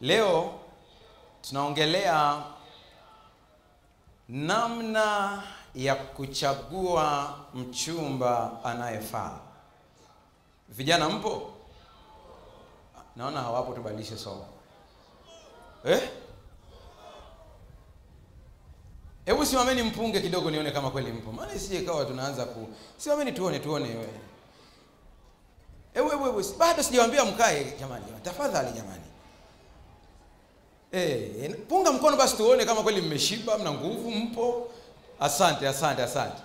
Leo tunaongelea namna ya kuchagua mchumba anayefaa. Vijana mpo? Naona hawapo, tubadilishe somo. Eh? Hebu simameni mpunge kidogo nione kama kweli mpo. Maana isije kawa tunaanza ku simameni tuone tuone wewe. Hebu hebu hebu bado sijawaambia mkae jamani, jamani. Tafadhali jamani. Eh, punga mkono basi tuone kama kweli mmeshiba, mna nguvu, mpo. Asante, asante, asante.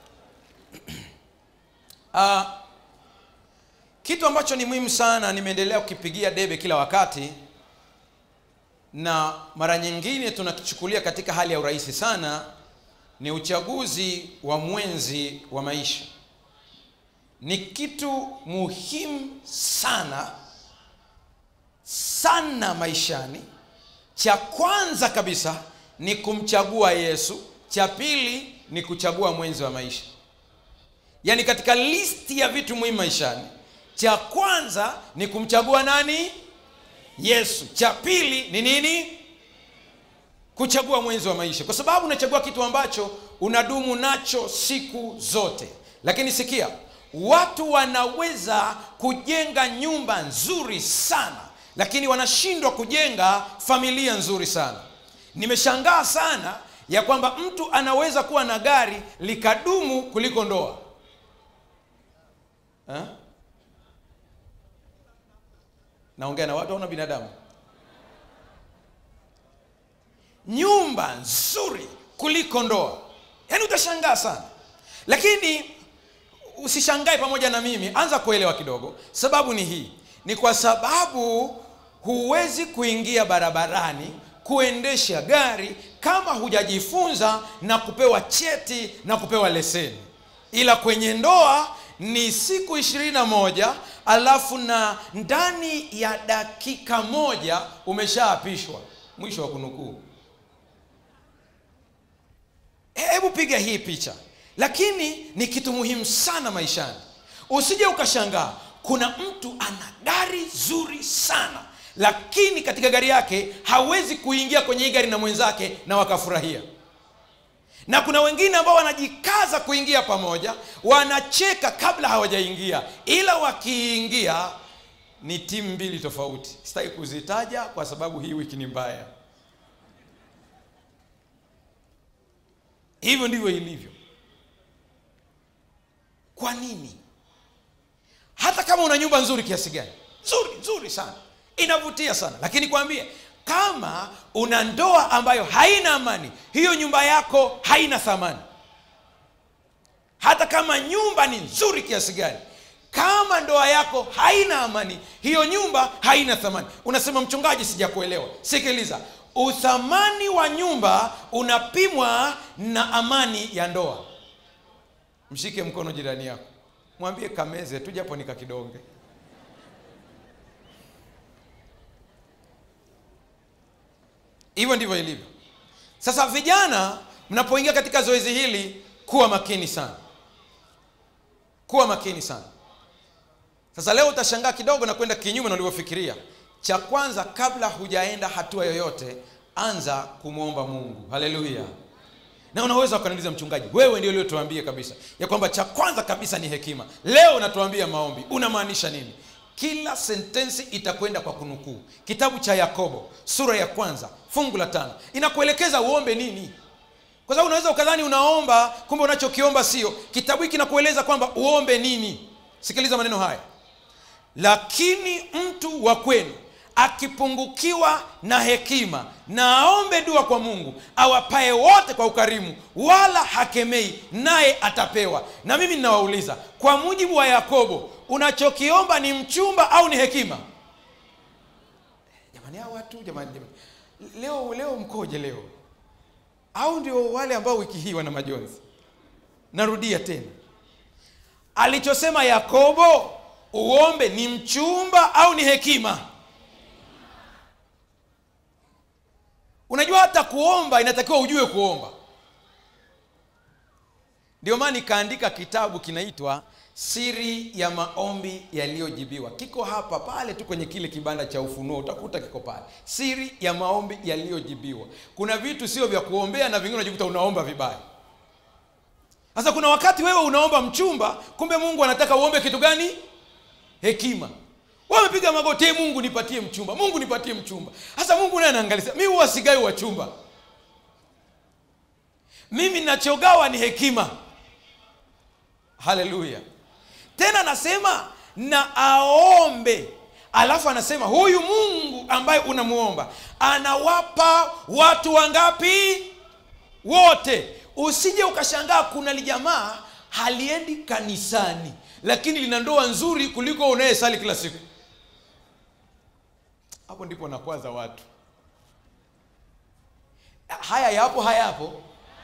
Ah, kitu ambacho ni muhimu sana nimeendelea kukipigia debe kila wakati na mara nyingine tunakichukulia katika hali ya urahisi sana ni uchaguzi wa mwenzi wa maisha ni kitu muhimu sana sana maishani cha kwanza kabisa ni kumchagua yesu cha pili ni kuchagua mwenzi wa maisha yaani katika listi ya vitu muhimu maishani cha kwanza ni kumchagua nani yesu cha pili ni nini kuchagua mwenzi wa maisha kwa sababu unachagua kitu ambacho unadumu nacho siku zote lakini sikia watu wanaweza kujenga nyumba nzuri sana lakini wanashindwa kujenga familia nzuri sana nimeshangaa sana ya kwamba mtu anaweza kuwa na gari likadumu kuliko ndoa ha? naongea na watu au na binadamu nyumba nzuri kuliko ndoa yaani utashangaa sana lakini usishangae pamoja na mimi anza kuelewa kidogo sababu ni hii ni kwa sababu huwezi kuingia barabarani kuendesha gari kama hujajifunza na kupewa cheti na kupewa leseni ila kwenye ndoa ni siku ishirini na moja alafu na ndani ya dakika moja umeshaapishwa mwisho wa kunukuu hebu piga hii picha lakini ni kitu muhimu sana maishani usije ukashangaa kuna mtu ana gari zuri sana lakini katika gari yake hawezi kuingia kwenye hii gari na mwenzake na wakafurahia na kuna wengine ambao wanajikaza kuingia pamoja wanacheka kabla hawajaingia ila wakiingia ni timu mbili tofauti sitaki kuzitaja kwa sababu hii wiki ni mbaya hivyo ndivyo ilivyo kwa nini hata kama una nyumba nzuri kiasi gani nzuri nzuri sana inavutia sana lakini kwambie kama una ndoa ambayo haina amani hiyo nyumba yako haina thamani hata kama nyumba ni nzuri kiasi gani kama ndoa yako haina amani hiyo nyumba haina thamani unasema mchungaji sijakuelewa sikiliza uthamani wa nyumba unapimwa na amani ya ndoa mshike mkono jirani yako mwambie kameze tu japo nikakidonge hivyo ndivyo ilivyo sasa vijana mnapoingia katika zoezi hili kuwa makini sana kuwa makini sana sasa leo utashangaa kidogo na kwenda kinyume na ulivyofikiria cha kwanza kabla hujaenda hatua yoyote anza kumwomba mungu haleluya na unaweza ukaniuliza mchungaji wewe ndio uliotuambia kabisa ya kwamba cha kwanza kabisa ni hekima leo unatuambia maombi unamaanisha nini kila sentensi itakwenda kwa kunukuu kitabu cha yakobo sura ya kwanza fungu la tano inakuelekeza uombe nini kwa sababu unaweza ukadhani unaomba kumbe unachokiomba sio kitabu hiki kinakueleza kwamba uombe nini sikiliza maneno haya lakini mtu wa kwenu akipungukiwa na hekima na aombe dua kwa mungu awapae wote kwa ukarimu wala hakemei naye atapewa na mimi ninawauliza kwa mujibu wa yakobo unachokiomba ni mchumba au ni hekima jamani hao watu jamani, jamani. leo leo mkoje leo au ndio wale ambao wiki hii wana majonzi narudia tena alichosema yakobo uombe ni mchumba au ni hekima unajua hata kuomba inatakiwa ujue kuomba ndio maana nikaandika kitabu kinaitwa siri ya maombi yaliyojibiwa kiko hapa pale tu kwenye kile kibanda cha ufunuo utakuta kiko pale siri ya maombi yaliyojibiwa kuna vitu sio vya kuombea na vingine unajikuta unaomba vibaya sasa kuna wakati wewe unaomba mchumba kumbe mungu anataka uombe kitu gani hekima wamepiga magoti "Ee mungu nipatie mchumba mungu nipatie mchumba sasa mungu naye anaangalia mi huwa sigai wachumba mimi nachogawa ni hekima haleluya tena anasema na aombe alafu anasema huyu mungu ambaye unamuomba anawapa watu wangapi wote usije ukashangaa kuna lijamaa haliendi kanisani lakini lina ndoa nzuri kuliko unayesali kila siku hapo ndipo nakwaza watu haya yapo hayapo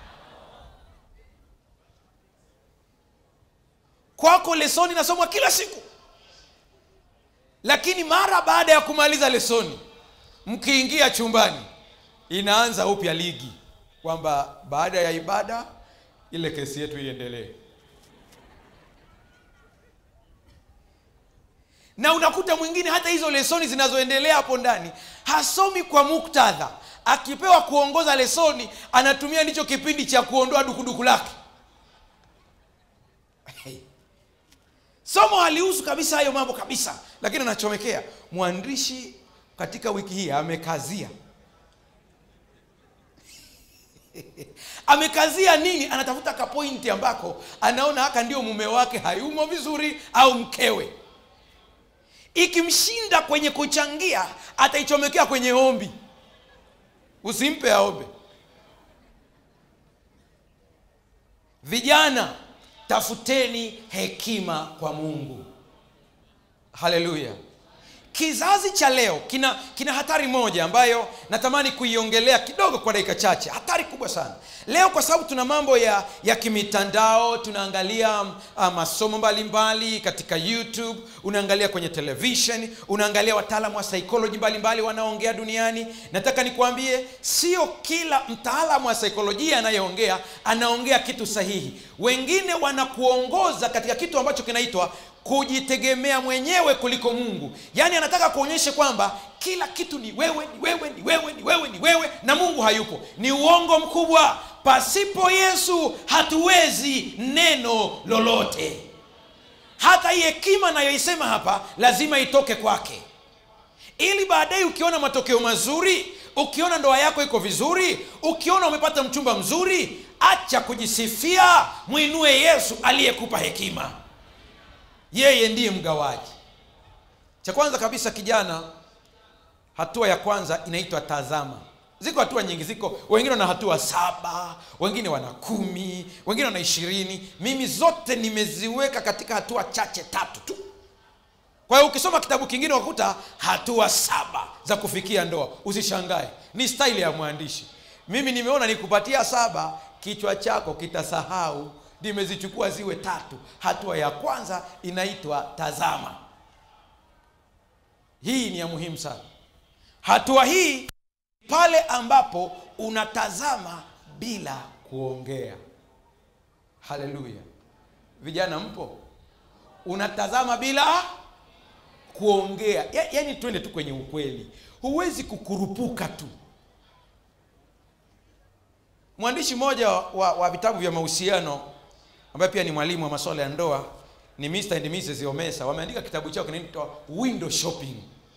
kwako lesoni nasomwa kila siku lakini mara baada ya kumaliza lesoni mkiingia chumbani inaanza upya ligi kwamba baada ya ibada ile kesi yetu iendelee na unakuta mwingine hata hizo lesoni zinazoendelea hapo ndani hasomi kwa muktadha akipewa kuongoza lesoni anatumia ndicho kipindi cha kuondoa dukuduku lake hey. somo halihusu kabisa hayo mambo kabisa lakini anachomekea mwandishi katika wiki hii amekazia amekazia nini anatafuta kapointi ambako anaona haka ndio mume wake hayumo vizuri au mkewe ikimshinda kwenye kuchangia ataichomekea kwenye ombi usimpe aombe vijana tafuteni hekima kwa mungu haleluya kizazi cha leo kina kina hatari moja ambayo natamani kuiongelea kidogo kwa dakika chache hatari kubwa sana leo kwa sababu tuna mambo ya ya kimitandao tunaangalia uh, masomo mbalimbali mbali, katika youtube unaangalia kwenye television unaangalia wataalamu wa psychology mbalimbali wanaoongea duniani nataka nikuambie sio kila mtaalamu wa saikolojia anayeongea anaongea kitu sahihi wengine wanakuongoza katika kitu ambacho kinaitwa kujitegemea mwenyewe kuliko mungu yaani anataka kuonyesha kwamba kila kitu ni wewe ni wewe ni wewe ni wewe ni wewe na mungu hayupo ni uongo mkubwa pasipo yesu hatuwezi neno lolote hata hii hekima nayoisema hapa lazima itoke kwake ili baadaye ukiona matokeo mazuri ukiona ndoa yako iko vizuri ukiona umepata mchumba mzuri acha kujisifia mwinue yesu aliyekupa hekima yeye ndiye mgawaji cha kwanza kabisa kijana hatua ya kwanza inaitwa tazama ziko hatua nyingi ziko wengine wana hatua saba wengine wana kumi wengine wana ishirini mimi zote nimeziweka katika hatua chache tatu tu kwa hiyo ukisoma kitabu kingine wakuta hatua saba za kufikia ndoa usishangae ni staili ya mwandishi mimi nimeona nikupatia saba kichwa chako kitasahau nimezichukua ziwe tatu hatua ya kwanza inaitwa tazama hii ni ya muhimu sana hatua hii pale ambapo unatazama bila kuongea haleluya vijana mpo unatazama bila kuongea ya, yaani twende tu kwenye ukweli huwezi kukurupuka tu mwandishi mmoja wa, wa vitabu vya mahusiano ambaye pia ni mwalimu wa masuala ya ndoa ni Mr. and Mrs. Omesa wameandika kitabu chao kinaitwa window shopping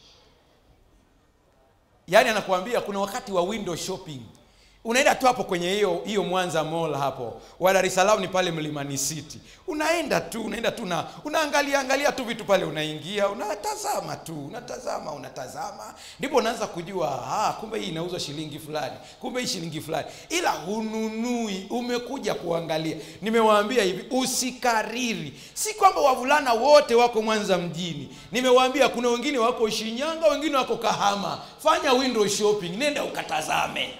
yaani anakuambia kuna wakati wa window shopping unaenda tu hapo kwenye hiyo hiyo mwanza mall hapo wa dar es salaam ni pale mlimani city unaenda tu unaenda tu na unaangalia angalia tu vitu pale unaingia unatazama tu unatazama unatazama ndipo unaanza kujua ah, kumbe hii inauzwa shilingi fulani kumbe hii shilingi fulani ila hununui umekuja kuangalia nimewaambia hivi usikariri si kwamba wavulana wote wako mwanza mjini nimewaambia kuna wengine wako shinyanga wengine wako kahama fanya window shopping nenda ukatazame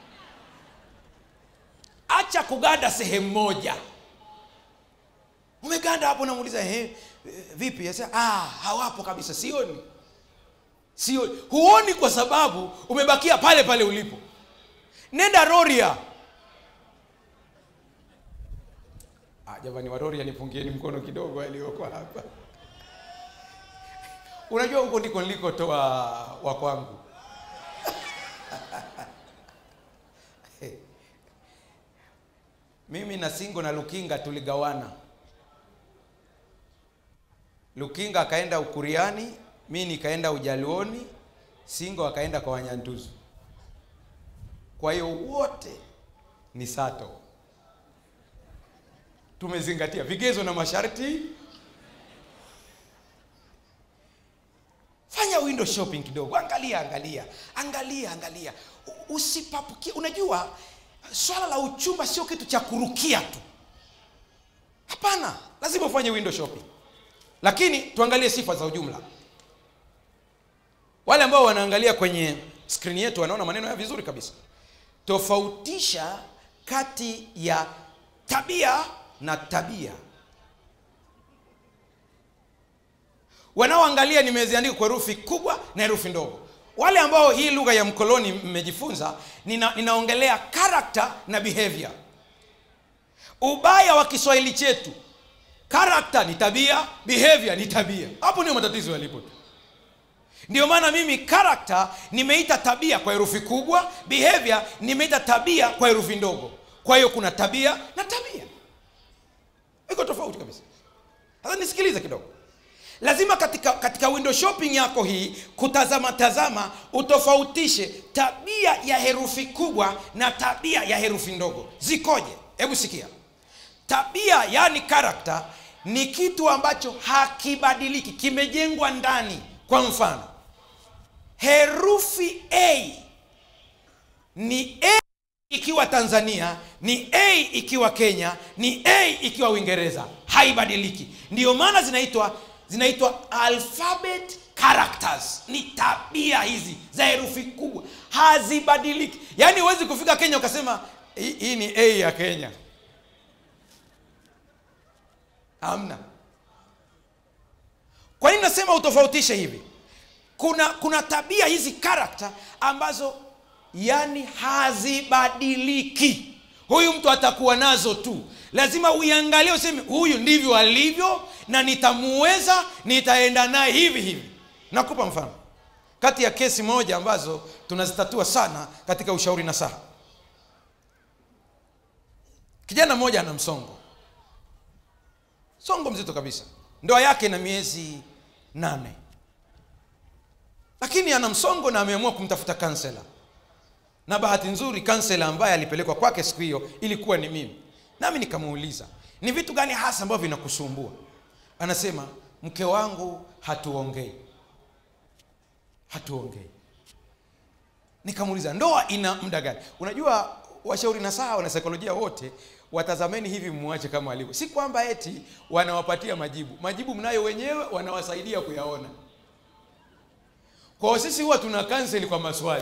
acha kuganda sehemu moja umeganda hapo namuuliza eh, vipi Yasa, ah, hawapo kabisa sioni sioni huoni kwa sababu umebakia pale pale ulipo nenda roria ah, jamani warori anipungieni mkono kidogo aliyoko hapa unajua huko ndiko nilikotoa wa kwangu mimi na singo na lukinga tuligawana lukinga akaenda ukuriani mi nikaenda ujaluoni singo akaenda kwa wanyantuzu kwa hiyo wote ni sato tumezingatia vigezo na masharti fanya window shopping kidogo angalia angalia angalia angalia U- usipapukie unajua swala la uchumba sio kitu cha kurukia tu hapana lazima ufanye window shopping lakini tuangalie sifa za ujumla wale ambao wanaangalia kwenye skrini yetu wanaona maneno haya vizuri kabisa tofautisha kati ya tabia na tabia wanaoangalia nimeziandika kwa herufi kubwa na herufi ndogo wale ambao hii lugha ya mkoloni mmejifunza nina, ninaongelea character na behavior ubaya wa kiswahili chetu character ni tabia behavior ni tabia hapo ndio matatizo yalipo tu ndio maana mimi character nimeita tabia kwa herufi kubwa behavior nimeita tabia kwa herufi ndogo kwa hiyo kuna tabia na tabia iko tofauti kabisa sasa nisikilize kidogo lazima katika katika window shopping yako hii kutazama tazama utofautishe tabia ya herufi kubwa na tabia ya herufi ndogo zikoje hebu sikia tabia yani character ni kitu ambacho hakibadiliki kimejengwa ndani kwa mfano herufi a ni a ikiwa tanzania ni a ikiwa kenya ni a ikiwa uingereza haibadiliki ndiyo maana zinaitwa zinaitwa alphabet characters ni tabia hizi za herufi kubwa hazibadiliki yaani huwezi kufika kenya ukasema hii hii ni a ya kenya hamna kwa nini nasema utofautishe hivi kuna kuna tabia hizi karakta ambazo yani hazibadiliki huyu mtu atakuwa nazo tu lazima uiangalie useme huyu ndivyo alivyo na nitamuweza nitaenda naye hivi hivi nakupa mfano kati ya kesi moja ambazo tunazitatua sana katika ushauri na saha kijana mmoja ana msongo songo mzito kabisa ndoa yake na miezi nane lakini ana msongo na ameamua kumtafuta kansela na bahati nzuri kansela ambaye alipelekwa kwake siku hiyo ilikuwa ni mimi nami nikamuuliza ni vitu gani hasa ambavyo vinakusumbua anasema mke wangu hatuongei hatuongei nikamuuliza ndoa ina muda gani unajua washauri na saa wanasaikolojia wote watazameni hivi mwache kama alivyo si kwamba eti wanawapatia majibu majibu mnayo wenyewe wanawasaidia kuyaona kwao sisi huwa tuna kanseli kwa maswali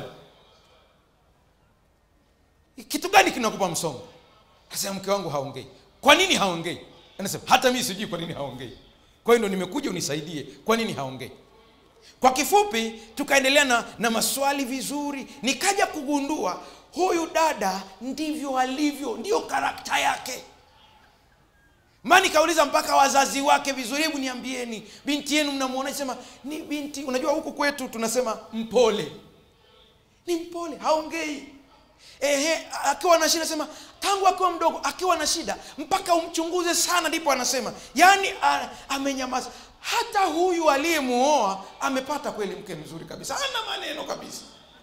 kitu gani kinakupa msongo asema mke wangu haongei kwa nini haongei anasema hata mimi sijui kwa nini haongei kwa hiyo ndo nimekuja unisaidie kwa nini haongei kwa kifupi tukaendelea na, na maswali vizuri nikaja kugundua huyu dada ndivyo alivyo ndiyo karakta yake ma nikauliza mpaka wazazi wake vizuri hebu niambieni binti yenu mnamwona sema ni binti unajua huku kwetu tunasema mpole ni mpole haongei ehe akiwa na shida sema tangu akiwa mdogo akiwa na shida mpaka umchunguze sana ndipo anasema yaani a- amenyamaza hata huyu aliyemuoa amepata kweli mke mzuri kabisa ana maneno kabisa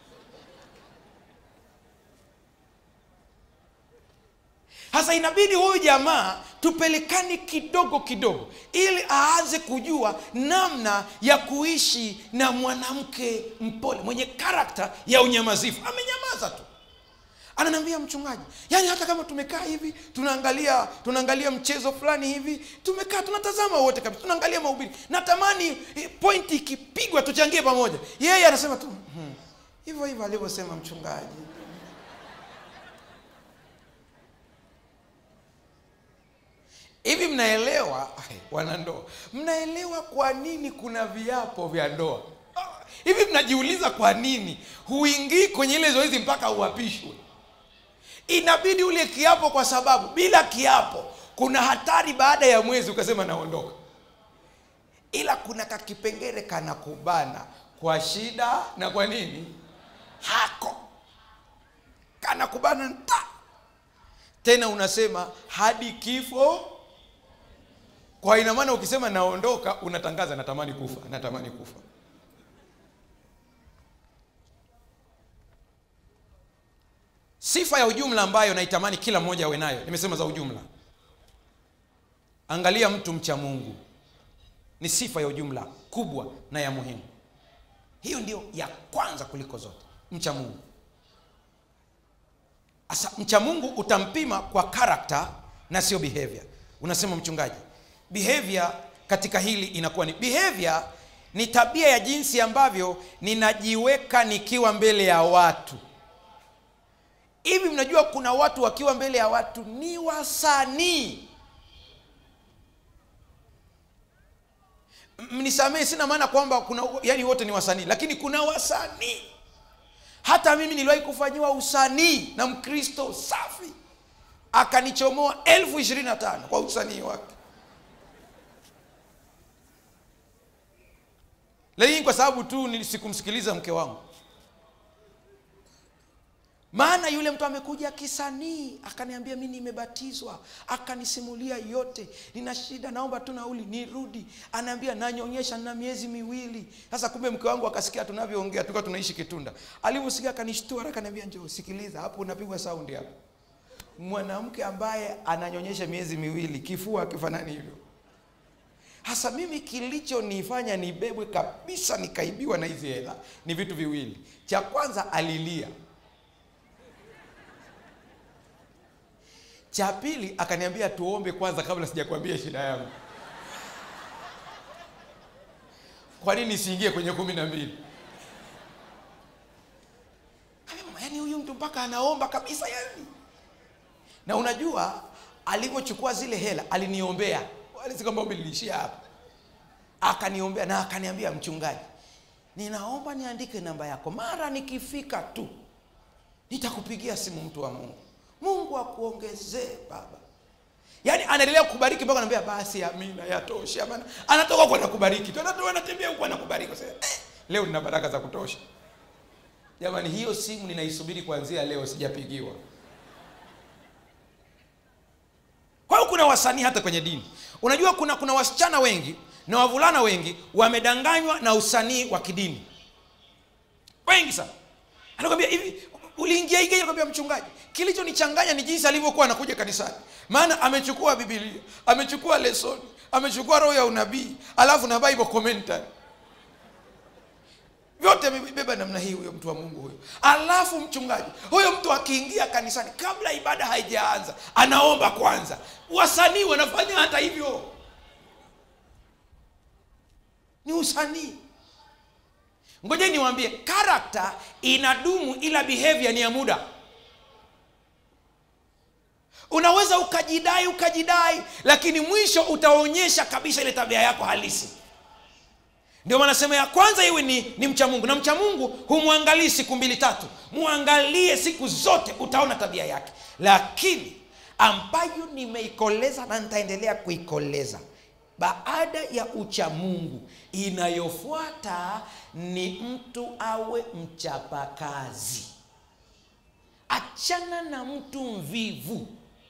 sasa inabidi huyu jamaa tupelekane kidogo kidogo ili aanze kujua namna ya kuishi na mwanamke mpole mwenye karakta ya unyamazifu amenyamaza tu ananiambia mchungaji yaani hata kama tumekaa hivi tunaangalia tunaangalia mchezo fulani hivi tumekaa tunatazama wote kabisa tunaangalia mahubiri natamani eh, pointi ikipigwa tuchangie pamoja yeye anasema tu "Hmm, hivyo hivyo alivyosema mchungaji hivi mnaelewa ai, wanandoa mnaelewa kwa nini kuna viapo vya ndoa Ah, hivi mnajiuliza kwa nini huingii kwenye ile zoezi mpaka uapishwe inabidi ule kiapo kwa sababu bila kiapo kuna hatari baada ya mwezi ukasema naondoka ila kuna kakipengele kanakubana kwa shida na kwa nini hako kanakubana nta tena unasema hadi kifo kwa ina maana ukisema naondoka unatangaza natamani kufa natamani kufa sifa ya ujumla ambayo naitamani kila mmoja awe nayo nimesema za ujumla angalia mtu mcha mungu ni sifa ya ujumla kubwa na ya muhimu hiyo ndio ya kwanza kuliko zote mcha mungu sasa mcha mungu utampima kwa karakta na sio behavior unasema mchungaji behavior katika hili inakuwa ni behavior ni tabia ya jinsi ambavyo ninajiweka nikiwa mbele ya watu hivi mnajua kuna watu wakiwa mbele ya watu ni wasanii mnisamee sina maana kwamba kuna yani wote ni wasanii lakini kuna wasanii hata mimi niliwahi kufanyiwa usanii na mkristo safi akanichomoa elfu ishirini na tano kwa usanii wake lakini kwa sababu tu sikumsikiliza mke wangu maana yule mtu amekuja kisanii akaniambia mi nimebatizwa akanisimulia yote nina shida naomba tu nauli nirudi anaambia nanyonyesha na miezi miwili sasa kumbe mke wangu akasikia tunavyoongea tulikuwa tunaishi kitunda alivyosikia akanishtua akaniambia njoo sikiliza hapo unapigwa saundi hapo mwanamke ambaye ananyonyesha miezi miwili kifua akifanani hivyo hasa mimi kilichonifanya nibebwe kabisa nikaibiwa na hizi hela ni vitu viwili cha kwanza alilia cha pili akaniambia tuombe kwanza kabla sijakwambia shida yangu kwa nini isiingie kwenye kumi na mbili yaani huyu mtu mpaka anaomba kabisa yani na unajua alivyochukua zile hela aliniombea alisi kwamba ombi liliishia hapa akaniombea na akaniambia mchungaji ninaomba niandike namba yako mara nikifika tu nitakupigia simu mtu wa mungu mungu akuongezee baba yaani anaendelea kukubariki mpaka anaambia basi amina yatosha maana anatoka huko anakubariki tu anatoka anatembea huko anakubariki sasa eh, leo nina baraka za kutosha jamani hiyo simu ninaisubiri kuanzia leo sijapigiwa kwa hiyo kuna wasanii hata kwenye dini unajua kuna kuna wasichana wengi na wavulana wengi wamedanganywa na usanii wa kidini wengi sana anakwambia hivi uliingia igeje anakwambia mchungaji kilichonichanganya ni jinsi alivyokuwa anakuja kanisani maana amechukua bibilia amechukua lesoni amechukua roho ya unabii alafu na bible commentary vyote amebeba namna hii huyo mtu wa mungu huyo alafu mchungaji huyo mtu akiingia kanisani kabla ibada haijaanza anaomba kwanza wasanii wanafanya hata hivyo ni usanii ngoja niwaambie karakta inadumu ila behavior ni ya muda unaweza ukajidai ukajidai lakini mwisho utaonyesha kabisa ile tabia yako halisi ndio maana sema ya kwanza iwe ni, ni mcha mungu na mcha mungu humwangalii siku mbili tatu mwangalie siku zote utaona tabia yake lakini ambayo nimeikoleza na nitaendelea kuikoleza baada ya uchamungu inayofuata ni mtu awe mchapakazi achana na mtu mvivu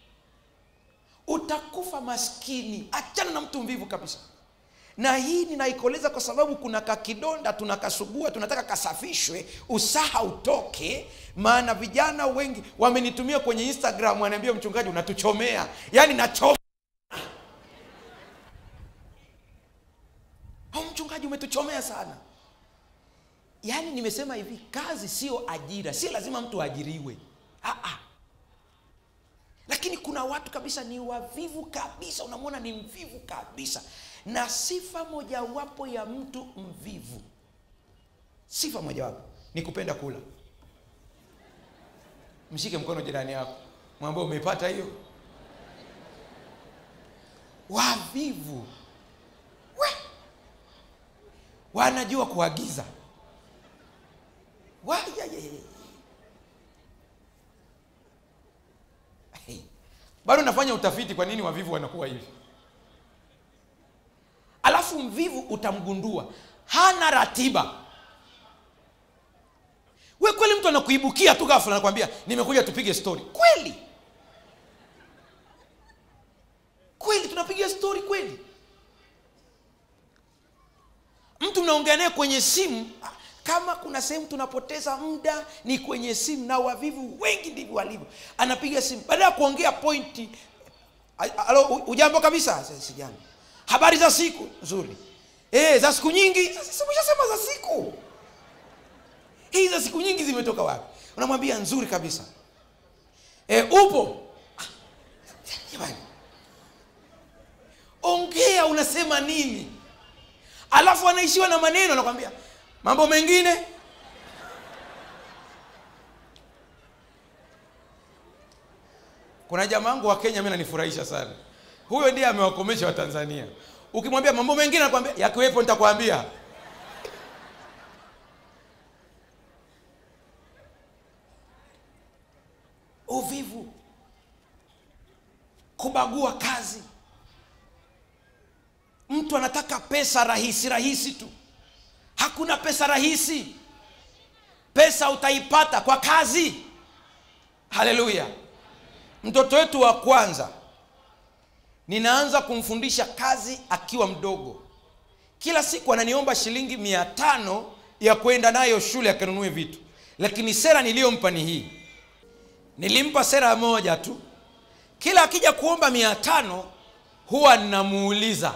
utakufa maskini achana na mtu mvivu kabisa na hii ninaikoleza kwa sababu kuna kakidonda tunakasugua tunataka kasafishwe usaha utoke maana vijana wengi wamenitumia kwenye instagram wanaambia mchungaji unatuchomea yaani nachoma au mchungaji umetuchomea sana yaani nimesema hivi kazi sio ajira si lazima mtu aajiriwe Aa. lakini kuna watu kabisa ni wavivu kabisa unamwona ni mvivu kabisa na sifa mojawapo ya mtu mvivu sifa mojawapo ni kupenda kula mshike mkono jirani yako mwambie umeipata hiyo wavivu we wanajua kuagiza Wa- ya- ya- ya- ya. Hey. bado nafanya utafiti kwa nini wavivu wanakuwa hivi alafu mvivu utamgundua hana ratiba we kweli mtu anakuibukia tu ghafla anakwambia nimekuja tupige story kweli kweli tunapiga story kweli mtu mnaongea naye kwenye simu kama kuna sehemu tunapoteza muda ni kwenye simu na wavivu wengi ndivyo walivyo anapiga simu baada ya kuongea pointi alo ujambo kabisa sijambo habari za siku nzuri e, za siku nyingi simeshasema za siku hii za siku nyingi zimetoka wapi unamwambia nzuri kabisa e, upo jamani ongea unasema nini alafu anaishiwa na maneno anakwambia mambo mengine kuna jamaa wangu wa kenya mi nanifurahisha sana huyo ndiye amewakomesha watanzania ukimwambia mambo mengine anakwambia yakiwepo nitakwambia uvivu kubagua kazi mtu anataka pesa rahisi rahisi tu hakuna pesa rahisi pesa utaipata kwa kazi haleluya mtoto wetu wa kwanza ninaanza kumfundisha kazi akiwa mdogo kila siku ananiomba shilingi mia tano ya kwenda nayo shule akanunue vitu lakini sera niliyompa ni hii nilimpa sera moja tu kila akija kuomba mia tano huwa ninamuuliza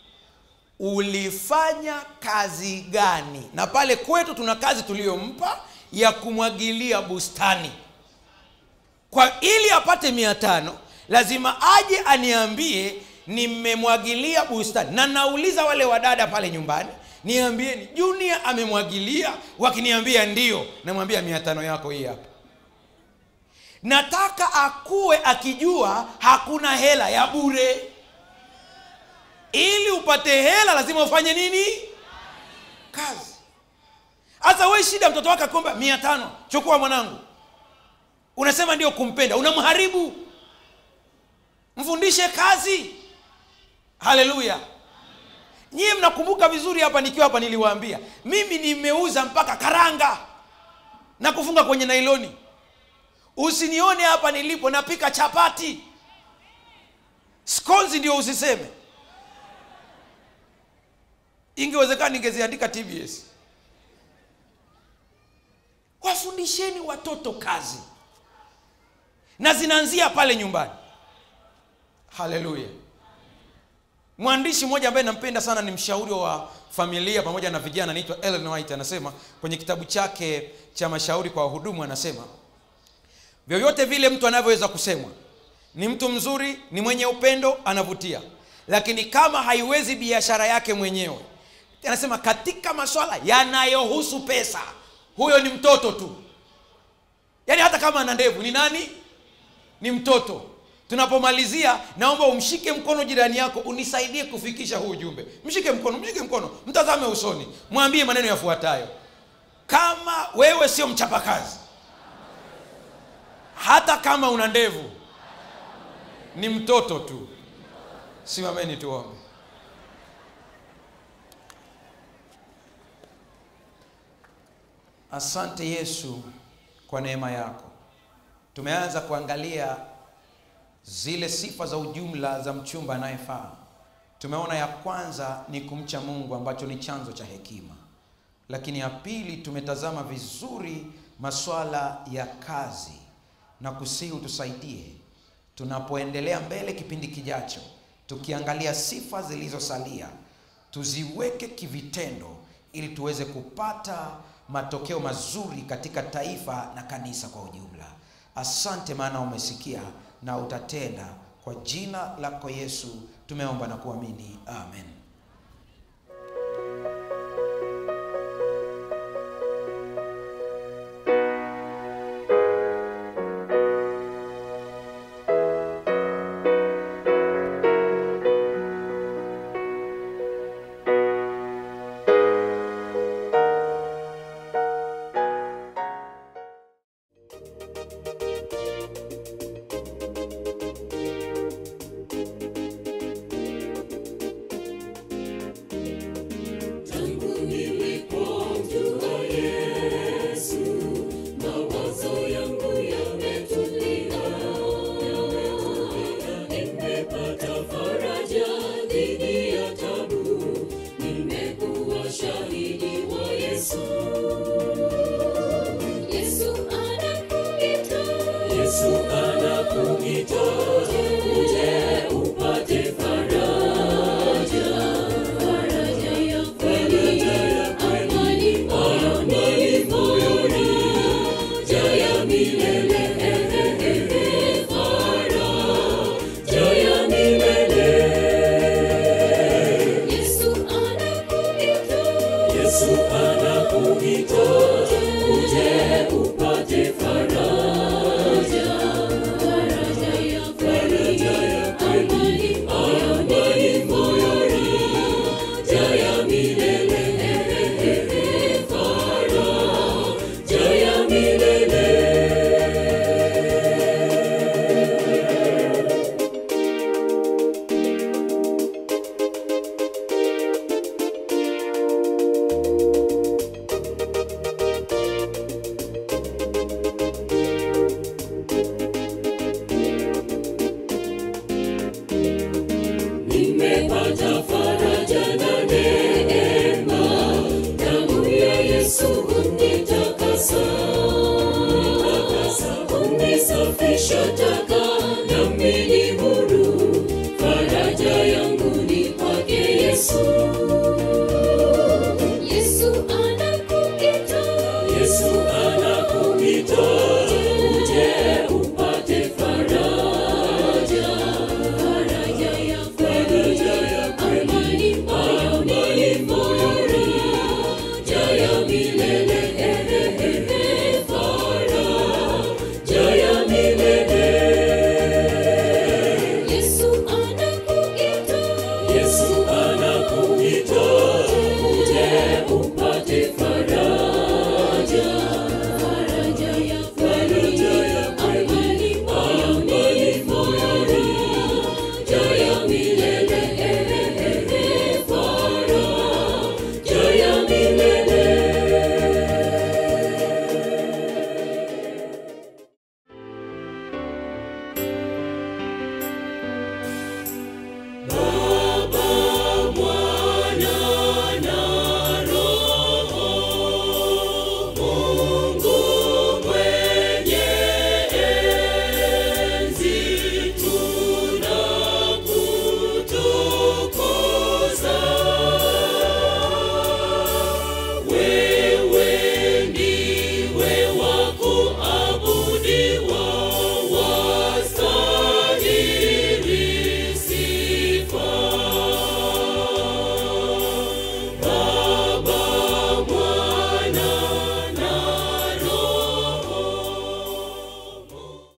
ulifanya kazi gani na pale kwetu tuna kazi tuliyompa ya kumwagilia bustani kwa ili apate mia tano lazima aje aniambie nimemwagilia bustani na nauliza wale wadada pale nyumbani niambieni junior amemwagilia wakiniambia ndio namwambia mia tano yako hii hapa nataka akuwe akijua hakuna hela ya bure ili upate hela lazima ufanye nini kazi hasa we shida mtoto wake akomba mia tano chukua mwanangu unasema ndio kumpenda unamharibu mfundishe kazi haleluya nyie mnakumbuka vizuri hapa nikiwa hapa niliwaambia mimi nimeuza mpaka karanga na kufunga kwenye nailoni usinione hapa nilipo napika chapati skonzi ndio usiseme ingewezekana ningeziandika tbs wafundisheni watoto kazi na zinaanzia pale nyumbani haleluya mwandishi mmoja ambaye nampenda sana ni mshauri wa familia pamoja na vijana anaitwa ellen white anasema kwenye kitabu chake cha mashauri kwa wahudumu anasema vyovyote vile mtu anavyoweza kusemwa ni mtu mzuri ni mwenye upendo anavutia lakini kama haiwezi biashara yake mwenyewe anasema katika maswala yanayohusu pesa huyo ni mtoto tu yaani hata kama ana ndevu ni nani ni mtoto tunapomalizia naomba umshike mkono jirani yako unisaidie kufikisha huu ujumbe mshike mkono mshike mkono mtazame usoni mwambie maneno yafuatayo kama wewe sio mchapakazi hata kama una ndevu ni mtoto tu simameni tuombe asante yesu kwa neema yako tumeanza kuangalia zile sifa za ujumla za mchumba anayefaa tumeona ya kwanza ni kumcha mungu ambacho ni chanzo cha hekima lakini ya pili tumetazama vizuri maswala ya kazi na kusihi utusaidie tunapoendelea mbele kipindi kijacho tukiangalia sifa zilizosalia tuziweke kivitendo ili tuweze kupata matokeo mazuri katika taifa na kanisa kwa ujumla asante maana umesikia na utatenda kwa jina lako yesu tumeomba na kuamini amen Yesu anakuita uje upate faraja, faraja ya kweli, amani moyoni, moyoni, jaya milele, faraja ya milele. Yesu anakuita, Yesu anakuita uje upate faraja, faraja ya kweli, amani moyoni, moyoni, jaya milele, faraja ya milele. Nimepata faraja na neema, damu ya Yesu unitakasa, unisafisha taka, nami ni huru. Faraja yangu ni kwake Yesu. Yesu anakuita, Yesu anakuita, uje upate faraja, faraja ya faraja ya amani moyoni, moyoni, jaya milele, faraja ya milele. Yesu anakuita, Yesu anakuita, uje upate faraja, faraja ya faraja ya amani moyoni, moyoni, jaya milele, faraja ya milele. Baba, Mwana na Roho, Mungu mwenye enzi, tunakutukuza. Wewe